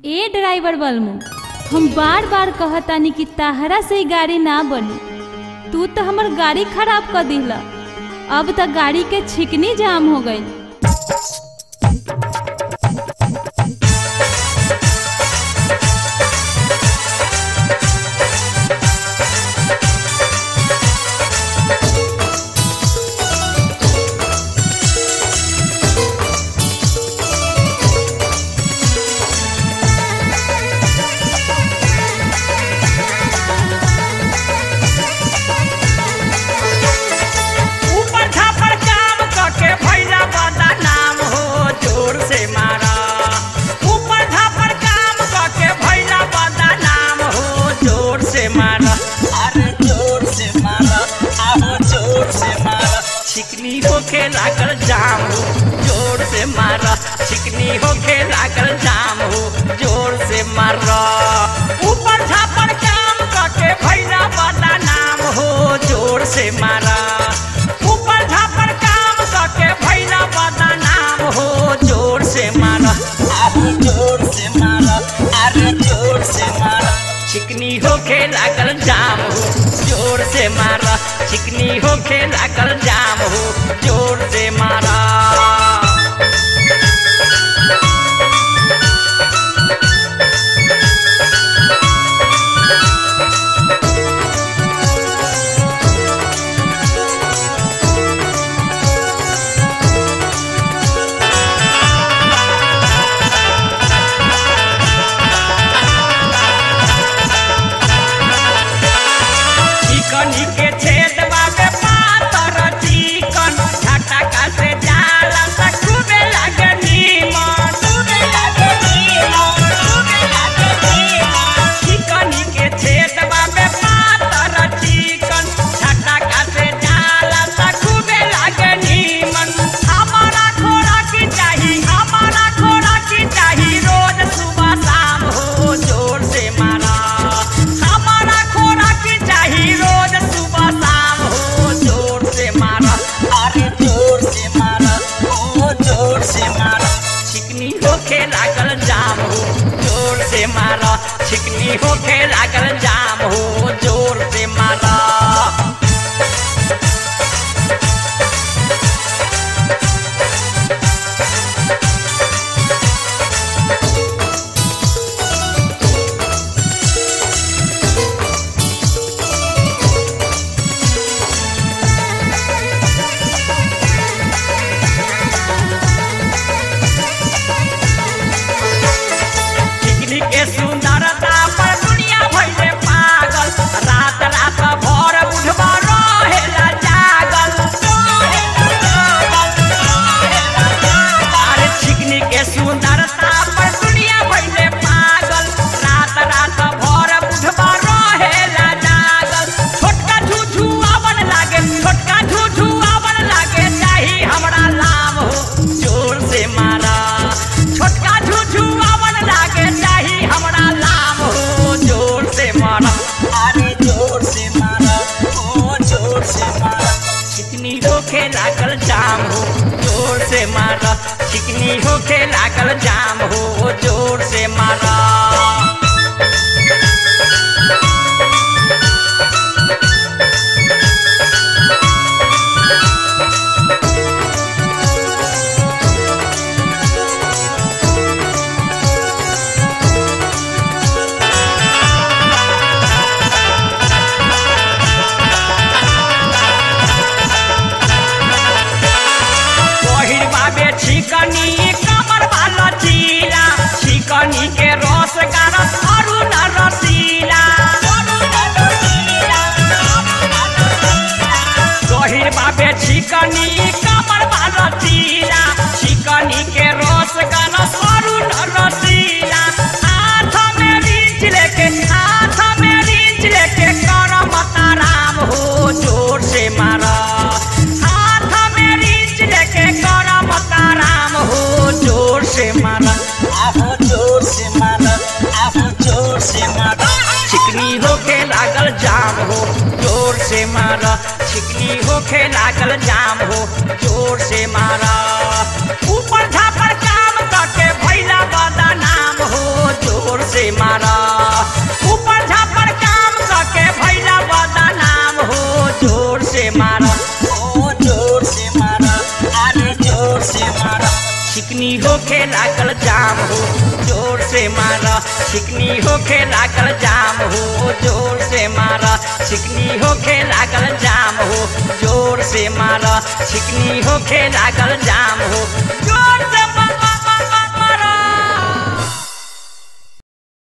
ए driver बलमू हम बार बार कहतानी कि ताहरा से ही गाड़ी ना बनी तू तो हमर गाड़ी खराब कर दिला अब तक गाड़ी के छिकनी जाम हो गई ऊपर छापर काम करके भैया बदा नाम हो जोर से मारा ऊपर छापर काम करके भैया बदा नाम हो जोर से मारा अरे जोर से मारा आहो जोर से मारा चिकनी होके लागल जाम हो जोर से मारा चिकनी होके लागल जाम हो जोर से मारा ऊपर छापर काम करके भैया बदा नाम हो जोर से मारा ऊपर झापर काम करके भैला बदा नाम हो जोर से मारा अरे जोर से मारा अरे जोर से मारा चिकनी होके लागल जाम हो जोर से मारा चिकनी होके लागल जाम हो जोर से मारा चिकनी के छेदवा में पातर चिकन झटका से जाला त खूबे लागे नीमन खूबे लागे नीमन खूबे लागे नीमन चिकनी के छेदवा में पातर चिकन झटका से जाला त खूबे लागे नीमन हमारा खोरा की चाही हमारा खोरा की चाही रोज सुबह शाम हो जोर से मारा हमारा खोरा की चाही रोज सुबह शाम हो जोर से मारा अरे जोर से मारा ओ जोर से मारा चिकनी होके लागल जाम हो जोर से मारा चिकनी होके लागल जाम हो जोर से मारा चिकनी के सुंदरता पर दुनिया भइले पागल रात रात भर बुढ़वा रहेला जागल अरे चिकनी के सुंदरता पर दुनिया भइले पागल रात रात भर बुढ़वा रहेला जागल छोटका झूझू आवन लागे छोटका झूझू आवन लागे चाही हमरा लाम हो जोर से मारा छोटका झूझू आवन लागे चाही हमरा लाम हो जोर से मारा अरे जोर से मारा ओ जोर से मारा चिकनी होके लागल जाम हो जोर से मारा चिकनी होके लागल जाम हो जोर से मारा पहिर बाबे छिकनी कमर वाला चीला छिकनी के रस गारस अरु न रसीला पहिर बाबे छिकनी कमर वाला चीला छिकनी के रस गारस अरु न रसीला हाथ में रींच लेके हाथ में रींच लेके करम ताराम हो जोर से मारा हाथ में रींच लेके करम ताराम हो जोर से मारा आहो जोर से मारा आहो जोर से मारा चिकनी होके लागल जाम हो जोर से मारा चिकनी होके लागल जाम हो जोर से मारा ऊपर झापर काम करके भैला बदा नाम हो जोर चिकनी होखे लागल जाम हो जोर से मारा चिकनी होखे लागल जाम हो जोर से मारा चिकनी होखे लागल जाम हो जोर से मारा चिकनी होखे लागल जाम हो जोर से मारा